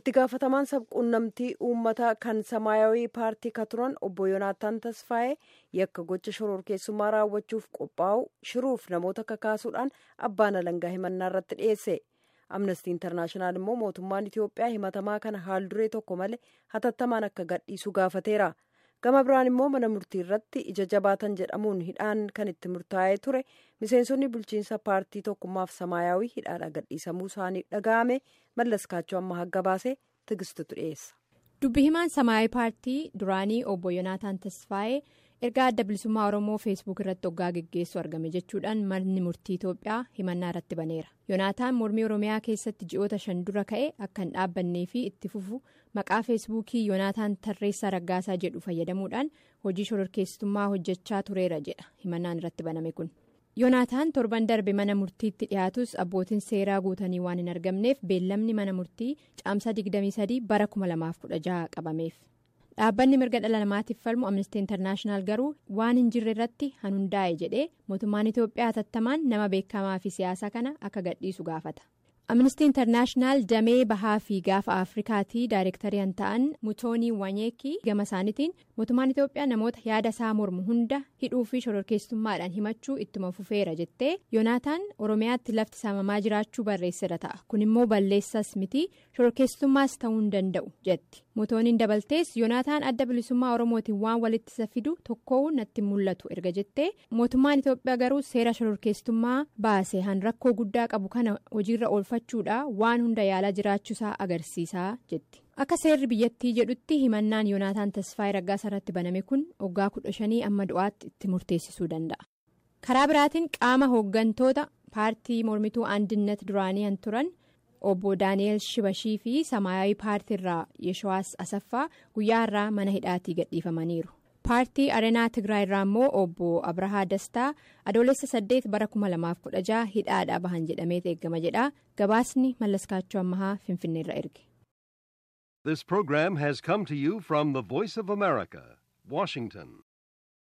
itti gaafatamaan sabquunnamtii uummataa kan samaayawii paartii ka turan obbo yoonaataan tasfaa'ee yakka gocha shororkeessummaa raawwachuuf qophaa'u shiruuf namoota kakaasuudhaan abbaan alangaa himannaa irratti dhiyeesse amnestii intarnaashinaal immoo mootummaan itiyoophiyaa himatamaa kana haal duree tokko malee hatattamaan akka gadhiisu gaafateera gama biraan immoo mana murtii irratti ija jabaatan jedhamuun hidhaan kan itti murtaa'ee ture miseensonni bulchiinsa paartii tokkummaaf samaayawii hidhaadha gadhiisamuu isaanii dhaga'ame mallas kaachoo amma hagga baasee tigistutu dhiyeessa. dubbi himaan samaayawii paartii duraanii obbo yoonaataan tasfaa'ee ergaa adda bilisummaa oromoo feesbuuk irratti hoggaa geggeessu argame jechuudhaan manni murtii itoophiyaa himannaa irratti baneera yoonaataan mormii oromiyaa keessatti ji'oota shan dura ka'e akka hin dhaabbannee fi itti fufu maqaa feesbuukii yoonaataan tarreessaa raggaasaa jedhu fayyadamuudhaan hojii shororkeessitummaa hojjechaa tureera jedha himannaan irratti baname kun yoonaataan torban darbe mana murtiitti dhiyaatus abbootiin seeraa guutanii waan hin argamneef beellamni mana murtii caamsaa 23 bara 2016 qabameef. dhaabbanni mirga dhala namaatiif falmu amnestii intarnaashinaal garuu waan hin jirre irratti hundaa'e jedhee mootummaan itoophiyaa hatattamaan nama beekamaa fi siyaasa kana akka gadhiisu gaafata amnestii intarnaashinaal damee bahaa fi gaafa afrikaatii daayirektarii ta'an mutoonii wanyeekii gama isaaniitiin mootummaan itoophiyaa namoota yaada isaa mormu hunda hidhuu fi shororkeessummaadhaan himachuu ittuma fufeera jettee yoonaataan oromiyaatti lafti saamamaa jiraachuu barreessira ta'a kun immoo balleessas miti shororkeessummaas ta'uu hin danda'u jetti. mutooniin dabaltees yoonaataan adda bilisummaa oromootiin waan walitti isa fidu tokkoo natti mul'atu erga jettee mootummaan itoophiyaa garuu seera shororkeessummaa baase han rakkoo guddaa qabu kana hojiirra oolfachuudha waan hunda yaalaa jiraachuusaa agarsiisaa jetti akka seerri biyyattii jedhutti himannaan yoonaataan tasfaayee raggaasaa irratti baname kun waggaa kudha shanii amma du'aatti itti murteessisuu danda'a karaa biraatiin qaama hooggantoota paartii mormituu andinnat duraanii han turan. obbo daani'el shibashii fi samaayawii paartii irraa yeshawaas asaffaa guyyaa irraa mana hidhaatii gadhiifamaniiru paartii areenaa tigraay irraa immoo obbo abrahaa dastaa adoolessa saddeet bara 2016 hidhaadhaa bahan jedhamee eeggama jedha gabaasni mallaskaachoo ammahaa finfinneerra erge. This program has come to you from the Voice of America, Washington.